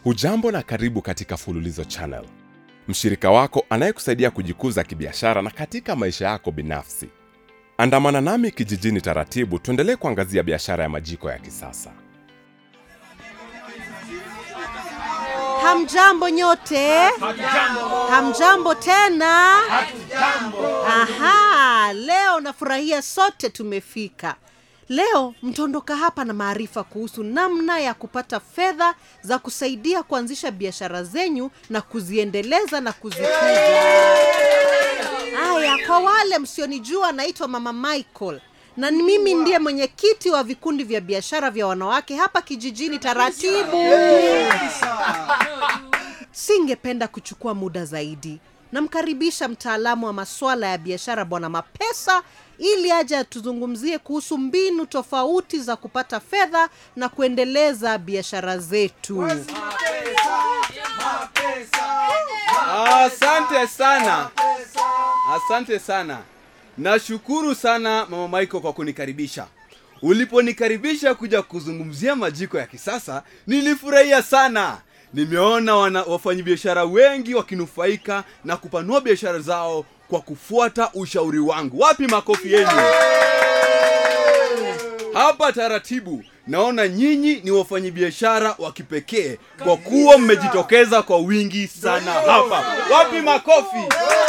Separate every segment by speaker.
Speaker 1: Hujambo na karibu katika Fululizo Channel, mshirika wako anayekusaidia kujikuza kibiashara na katika maisha yako binafsi. Andamana nami kijijini taratibu, tuendelee kuangazia biashara ya majiko ya kisasa.
Speaker 2: Hamjambo nyote. Hamjambo tena. Aha, leo nafurahia sote tumefika. Leo mtaondoka hapa na maarifa kuhusu namna ya kupata fedha za kusaidia kuanzisha biashara zenyu na kuziendeleza na kuzikuza. Haya, kwa wale msionijua, naitwa Mama Michael na ni mimi ndiye mwenyekiti wa vikundi vya biashara vya wanawake hapa kijijini taratibu. Singependa kuchukua muda zaidi. Namkaribisha mtaalamu wa masuala ya biashara Bwana Mapesa ili aje atuzungumzie kuhusu mbinu tofauti za kupata fedha na kuendeleza biashara zetu.
Speaker 3: Asante sana, asante sana. Nashukuru sana Mama Michael kwa kunikaribisha. Uliponikaribisha kuja kuzungumzia majiko ya kisasa, nilifurahia sana. Nimeona wana wafanyabiashara wengi wakinufaika na kupanua biashara zao kwa kufuata ushauri wangu. Wapi makofi yenu? Hapa taratibu, naona nyinyi ni wafanyabiashara wa kipekee kwa kuwa mmejitokeza kwa wingi sana hapa. Wapi makofi?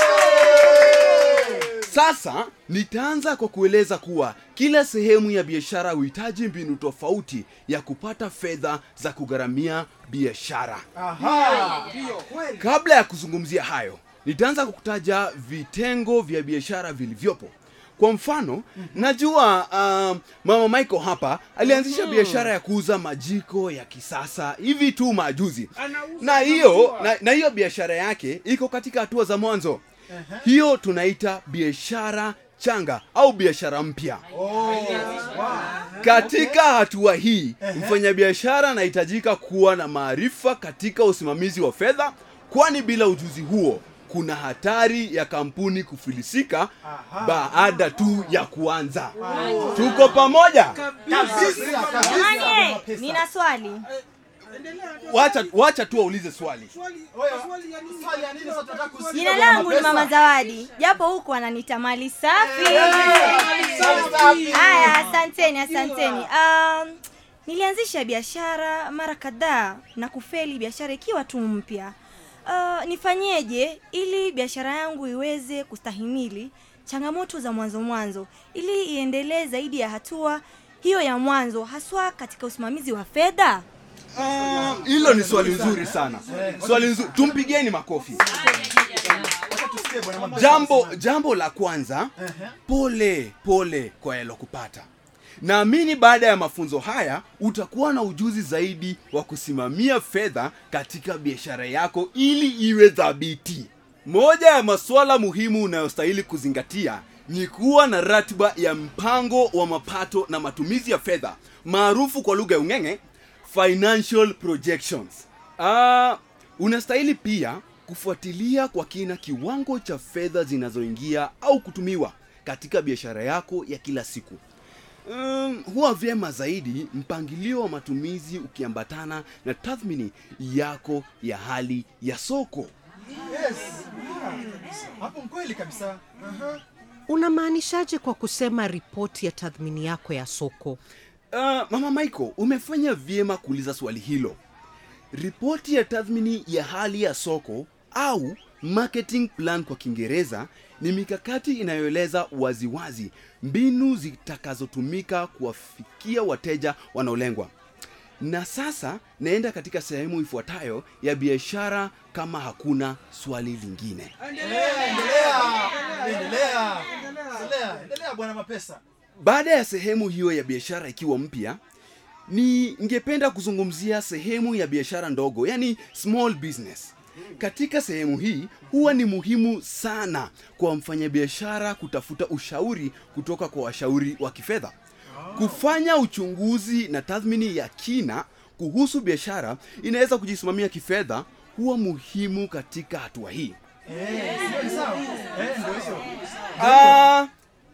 Speaker 3: Sasa nitaanza kwa kueleza kuwa kila sehemu ya biashara huhitaji mbinu tofauti ya kupata fedha za kugharamia biashara. Kabla ya kuzungumzia hayo, nitaanza kwa kutaja vitengo vya biashara vilivyopo. Kwa mfano, najua um, mama Michael hapa alianzisha biashara ya kuuza majiko ya kisasa hivi tu majuzi, na hiyo na, na hiyo biashara yake iko katika hatua za mwanzo. Hiyo tunaita biashara changa au biashara mpya. Katika hatua hii, mfanyabiashara anahitajika kuwa na maarifa katika usimamizi wa fedha, kwani bila ujuzi huo kuna hatari ya kampuni kufilisika baada tu ya kuanza. Tuko pamoja?
Speaker 4: Jamani, eh, nina swali.
Speaker 3: Wacha, wacha tu waulize swali.
Speaker 4: Jina langu ni Mama Zawadi, japo huku wananiita mali safi. Haya, asanteni, asanteni. Um, nilianzisha biashara mara kadhaa na kufeli biashara ikiwa tu mpya. Uh, nifanyeje ili biashara yangu iweze kustahimili changamoto za mwanzo mwanzo ili iendelee zaidi ya hatua hiyo ya mwanzo haswa katika usimamizi wa fedha?
Speaker 3: Ah, Hilo ni swali nzuri sana, swali nzuri. Tumpigeni makofi. Jambo jambo la kwanza, pole pole kwa yalokupata. Naamini baada ya mafunzo haya utakuwa na ujuzi zaidi wa kusimamia fedha katika biashara yako ili iwe thabiti. Moja ya masuala muhimu unayostahili kuzingatia ni kuwa na ratiba ya mpango wa mapato na matumizi ya fedha maarufu kwa lugha ya ung'eng'e financial projections. Ah, unastahili pia kufuatilia kwa kina kiwango cha fedha zinazoingia au kutumiwa katika biashara yako ya kila siku. Um, huwa vyema zaidi mpangilio wa matumizi ukiambatana na tathmini yako ya hali ya soko.
Speaker 5: hapo mkweli kabisa Aha.
Speaker 2: Unamaanishaje kwa kusema ripoti ya tathmini yako ya soko?
Speaker 3: Uh, mama Michael, umefanya vyema kuuliza swali hilo. Ripoti ya tathmini ya hali ya soko au marketing plan kwa Kiingereza ni mikakati inayoeleza waziwazi mbinu zitakazotumika kuwafikia wateja wanaolengwa. Na sasa naenda katika sehemu ifuatayo ya biashara kama hakuna swali lingine.
Speaker 5: endelea endelea endelea endelea bwana mapesa
Speaker 3: Baada ya sehemu hiyo ya biashara ikiwa mpya, ningependa kuzungumzia sehemu ya biashara ndogo, yani small business. Katika sehemu hii huwa ni muhimu sana kwa mfanyabiashara kutafuta ushauri kutoka kwa washauri wa kifedha. Kufanya uchunguzi na tathmini ya kina kuhusu biashara inaweza kujisimamia kifedha huwa muhimu katika hatua hii.
Speaker 5: sawa eh ndio hivyo
Speaker 3: Ah,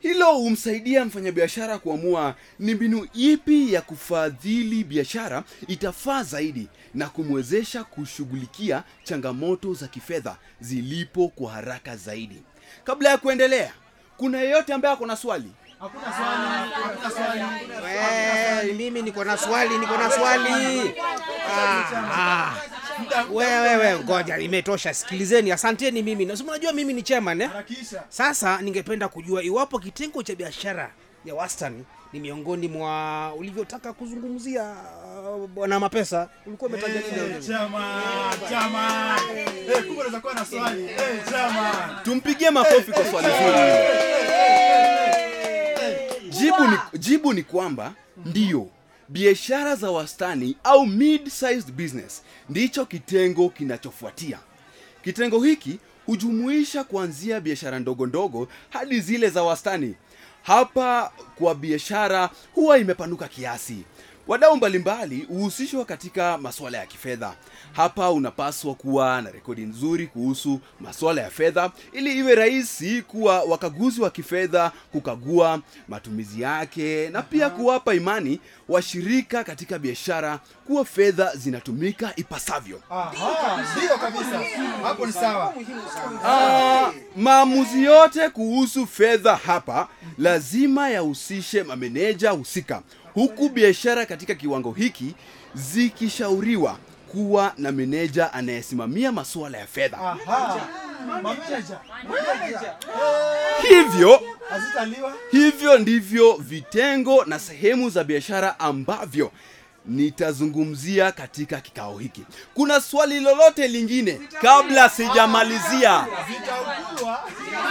Speaker 3: hilo humsaidia mfanyabiashara kuamua ni mbinu ipi ya kufadhili biashara itafaa zaidi na kumwezesha kushughulikia changamoto za kifedha zilipo kwa haraka zaidi kabla ya kuendelea kuna yeyote ambaye ako na swali
Speaker 5: Hakuna swali, hakuna swali.
Speaker 6: Eh, mimi niko na swali, niko na swali. Ah, ah. Wewe wewe, ngoja, imetosha. Sikilizeni, asanteni. Mimi na unajua mimi ni chairman eh?
Speaker 5: Harakisha.
Speaker 6: Sasa ningependa kujua iwapo kitengo cha biashara ya wastani ni miongoni mwa ulivyotaka kuzungumzia uh, bwana Mapesa, ulikuwa umetaja nini?
Speaker 5: Eh, chama, chama. Eh, kumbe unaweza kuwa na swali. Eh, chama.
Speaker 3: tumpigie makofi kwa swali zuri hilo. jibu ni, jibu ni kwamba ndiyo biashara za wastani au mid-sized business ndicho kitengo kinachofuatia kitengo hiki hujumuisha kuanzia biashara ndogo ndogo hadi zile za wastani hapa kwa biashara huwa imepanuka kiasi wadau mbalimbali huhusishwa katika masuala ya kifedha hapa unapaswa kuwa na rekodi nzuri kuhusu masuala ya fedha ili iwe rahisi kuwa wakaguzi wa kifedha kukagua matumizi yake na pia kuwapa imani washirika katika biashara kuwa fedha zinatumika ipasavyo
Speaker 5: Aha, ndio kabisa. Hapo ni sawa.
Speaker 3: Ah, maamuzi yote kuhusu fedha hapa lazima yahusishe mameneja husika huku biashara katika kiwango hiki zikishauriwa kuwa na meneja anayesimamia masuala ya fedha
Speaker 5: Aha. Mameneja. Mameneja.
Speaker 3: hivyo
Speaker 5: Hazitaliwa.
Speaker 3: hivyo ndivyo vitengo na sehemu za biashara ambavyo nitazungumzia katika kikao hiki kuna swali lolote lingine kabla sijamalizia
Speaker 5: Zitaugua.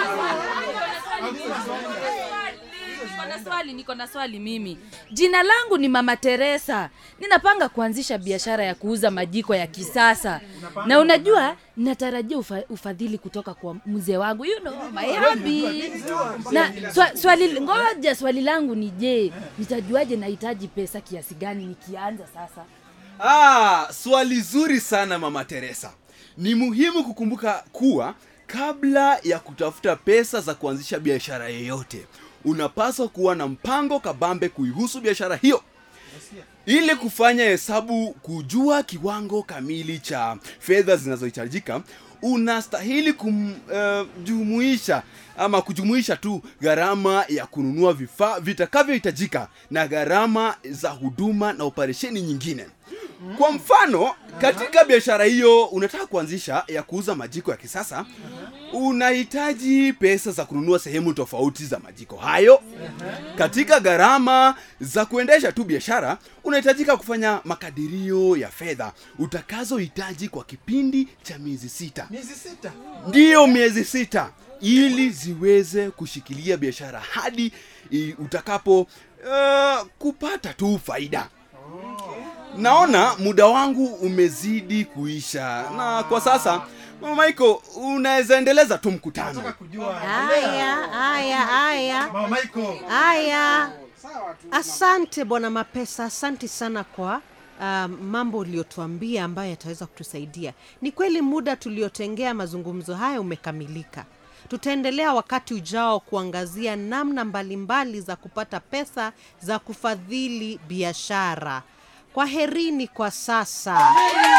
Speaker 7: Niko na swali, niko na swali mimi. Jina langu ni Mama Teresa. Ninapanga kuanzisha biashara ya kuuza majiko ya kisasa. Na unajua natarajia ufa, ufadhili kutoka kwa mzee wangu. You know, my hubby. Na swa, swali ngoja swali langu ni je, nitajuaje nahitaji pesa kiasi gani nikianza sasa?
Speaker 3: Ah, swali zuri sana mama Teresa. Ni muhimu kukumbuka kuwa kabla ya kutafuta pesa za kuanzisha biashara yoyote, unapaswa kuwa na mpango kabambe kuihusu biashara hiyo ili kufanya hesabu kujua kiwango kamili cha fedha zinazohitajika unastahili kumjumuisha ama kujumuisha tu gharama ya kununua vifaa vitakavyohitajika na gharama za huduma na operesheni nyingine kwa mfano katika biashara hiyo unataka kuanzisha ya kuuza majiko ya kisasa unahitaji pesa za kununua sehemu tofauti za majiko hayo katika gharama za kuendesha tu biashara unahitajika kufanya makadirio ya fedha utakazohitaji kwa kipindi cha miezi sita
Speaker 5: Miezi sita.
Speaker 3: ndiyo miezi sita ili ziweze kushikilia biashara hadi i- utakapo uh, kupata tu faida naona muda wangu umezidi kuisha na kwa sasa mama Michael unaweza endeleza tu mkutano
Speaker 5: Nataka kujua.
Speaker 2: haya haya haya
Speaker 5: Mama Michael.
Speaker 2: haya asante bwana mapesa asante sana kwa um, mambo uliotuambia ambayo yataweza kutusaidia ni kweli muda tuliotengea mazungumzo haya umekamilika tutaendelea wakati ujao kuangazia namna mbalimbali za kupata pesa za kufadhili biashara kwa herini kwa sasa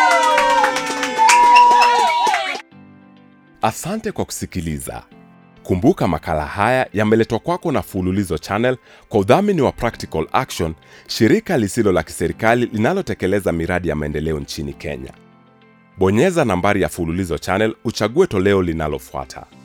Speaker 1: Asante kwa kusikiliza. Kumbuka makala haya yameletwa kwako na Fululizo Channel kwa udhamini wa Practical Action, shirika lisilo la kiserikali linalotekeleza miradi ya maendeleo nchini Kenya. Bonyeza nambari ya Fululizo Channel uchague toleo linalofuata.